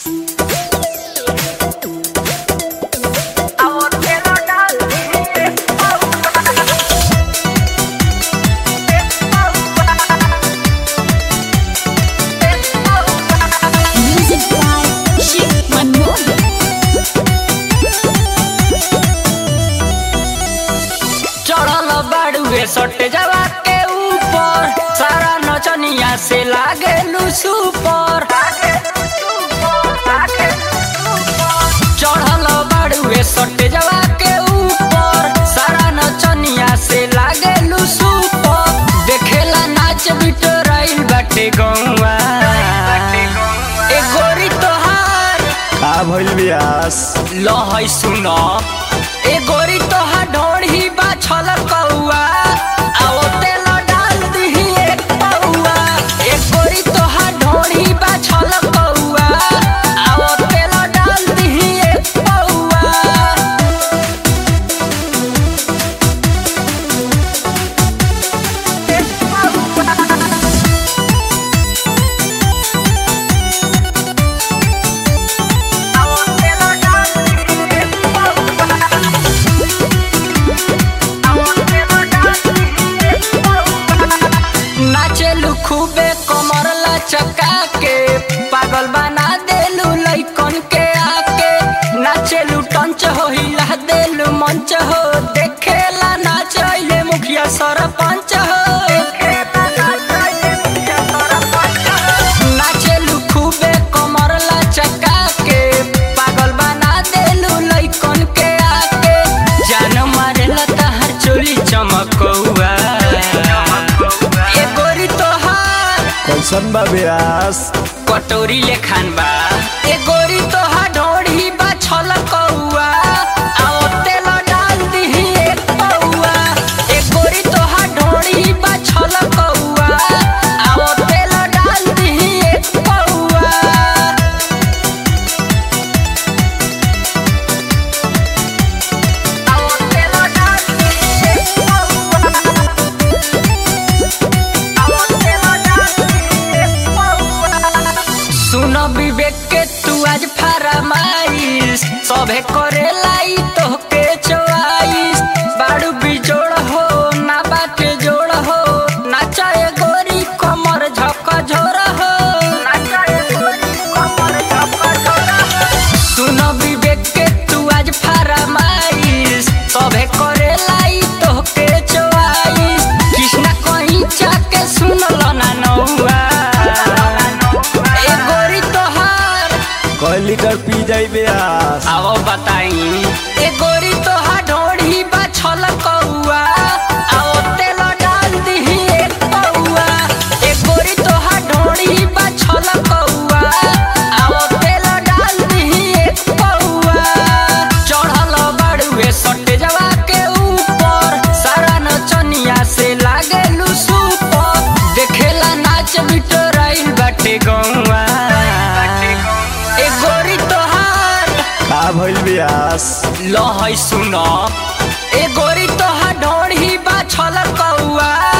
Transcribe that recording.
Music by Shiv Manmohan. चढ़ल बाड़ुए सटे जवा के ऊपर सारा नचनिया से लागे सुपर चढ़ल बाड़ुए सटे जवा के ऊपर सारा नचनिया से लागे सुपर देखेला नाच बिटोराइल बाटे गौवा ए गोरी तोहार का भइल बियास लहै सुन ए गोरी तोहा ढोढ़ी बा छल कौआ आओ तेल डाल दिही एक पौआ ए गोरी तोहा ढोढ़ी बा छल कौआ आओ तेल डाल दिही एक पौआ नाचेलू खूबे कमर लचका के पागल बना देलू लइकन के आके नाचेलू टंच हो हिला देलू मंच हो देखेला नाचैले मुखिया सरपंच हो नाचेलू खूबे कमर लचका के पागल बना देलू लइकन के आके जान मारेला तहर चोली चमकौआ ए गोरी तोहार कैसन बा बियास कटोरी लेखान बा ए गोरी तोहार ढोढ़ी बा छल कौआ आओ तेल डाल दिही एक पौआ ए गोरी तोहार ढोढ़ी बा छल कौआ आओ तेल डाल दिही एक पौआ सुन विवेक के तू आज फरमाइश सभे करे लाई तोहके चोआइस बाड़ू बिजोड़ हो ना बाटे जोड़ हो नाचाए गोरी कमर झक झोर हो सुन विवेक के तू आज फरमाइश सभे करे लाई तोहके चोआइस कृष्णा कहीं जाके सुनल ना नौआ ए गोरी तोहार कई लीटर पी जाई बियास आओ बताई ए गोरी तोहार ढोढ़ी बा छल कौआ आओ तेल डाल दिही एक पौआ ए गोरी तोहार ढोढ़ी बा छल कौआ आओ तेल डाल दिही एक पौआ चढ़ल बाड़ुए सटे जवा के ऊपर सारा नचनिया से लागे सुपर देखेला नाच बिटोराइल बाटे गौआ ए गोरी तोहार का भइल बियास लहै सुन ए गोरी तोहा ढोढ़ी बा छल कौआ